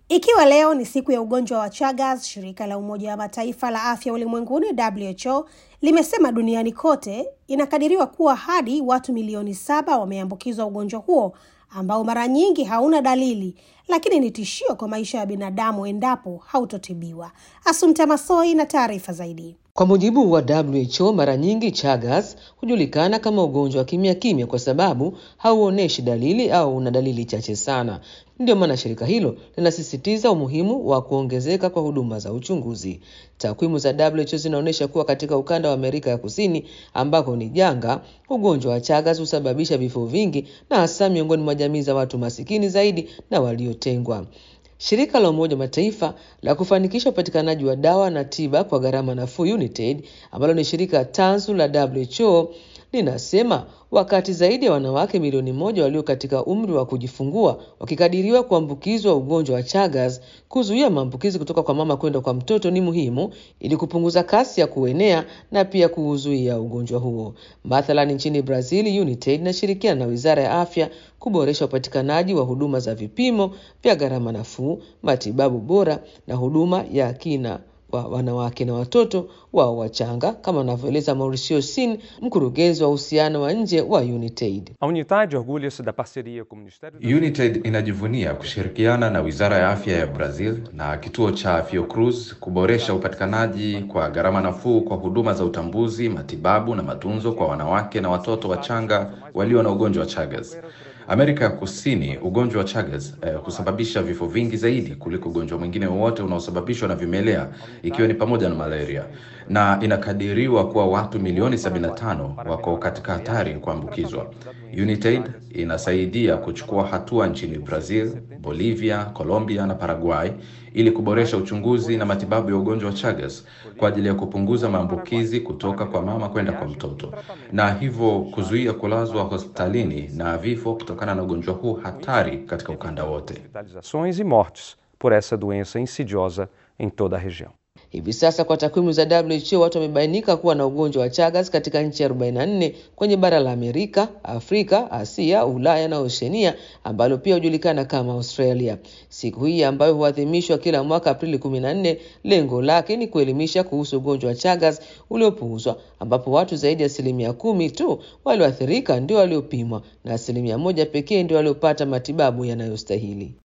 Ikiwa leo ni siku ya ugonjwa wa Chagas, shirika la Umoja wa Mataifa la afya ulimwenguni WHO limesema duniani kote inakadiriwa kuwa hadi watu milioni saba wameambukizwa ugonjwa huo ambao mara nyingi hauna dalili, lakini ni tishio kwa maisha ya binadamu endapo hautotibiwa. Asumta Masoi na taarifa zaidi. Kwa mujibu wa WHO, mara nyingi Chagas hujulikana kama ugonjwa wa kimya kimya kwa sababu hauoneshi dalili au una dalili chache sana. Ndio maana shirika hilo linasisitiza umuhimu wa kuongezeka kwa huduma za uchunguzi. Takwimu za WHO zinaonyesha kuwa katika ukanda wa Amerika ya Kusini ambako ni janga, ugonjwa wa Chagas husababisha vifo vingi na hasa miongoni mwa jamii za watu masikini zaidi na waliotengwa. Shirika la Umoja wa Mataifa la kufanikisha upatikanaji wa dawa na tiba kwa gharama nafuu UNITAID, ambalo ni shirika tanzu la WHO linasema wakati zaidi ya wanawake milioni moja walio katika umri wa kujifungua wakikadiriwa kuambukizwa ugonjwa wa Chagas, kuzuia maambukizi kutoka kwa mama kwenda kwa mtoto ni muhimu ili kupunguza kasi ya kuenea na pia kuuzuia ugonjwa huo. Mathalan, nchini Brazil, UNITAID inashirikiana na Wizara ya Afya kuboresha upatikanaji wa huduma za vipimo vya gharama nafuu, matibabu bora na huduma ya kina kwa wanawake na watoto wao wachanga, kama anavyoeleza Mauricio Sin, mkurugenzi wa uhusiano wa nje wa UNITAID. A Unidade orgulha-se da parceria com o Ministério da UNITAID inajivunia kushirikiana na Wizara ya Afya ya Brazil na kituo cha Fiocruz kuboresha upatikanaji kwa gharama nafuu kwa huduma za utambuzi, matibabu na matunzo kwa wanawake na watoto wachanga walio na ugonjwa wa Chagas. Amerika ya Kusini, ugonjwa wa Chagas eh, husababisha vifo vingi zaidi kuliko ugonjwa mwingine wowote unaosababishwa na vimelea ikiwa ni pamoja na malaria, na inakadiriwa kuwa watu milioni 75 wako katika hatari ya kuambukizwa. UNITAID inasaidia kuchukua hatua nchini Brazil, Bolivia, Colombia na Paraguay ili kuboresha uchunguzi na matibabu ya ugonjwa wa Chagas kwa ajili ya kupunguza maambukizi kutoka kwa mama kwenda kwa mtoto na hivyo kuzuia kulazwa hospitalini na vifo kutokana na ugonjwa huu hatari katika ukanda wote. hospitalizações e mortes por essa doença insidiosa em toda a região. Hivi sasa kwa takwimu za WHO watu wamebainika kuwa na ugonjwa wa Chagas katika nchi 44 kwenye bara la Amerika, Afrika, Asia, Ulaya na Oceania ambalo pia hujulikana kama Australia. Siku hii ambayo huadhimishwa kila mwaka Aprili 14, lengo lake ni kuelimisha kuhusu ugonjwa wa Chagas uliopuuzwa, ambapo watu zaidi ya asilimia kumi tu walioathirika ndio waliopimwa na asilimia moja pekee ndio waliopata matibabu yanayostahili.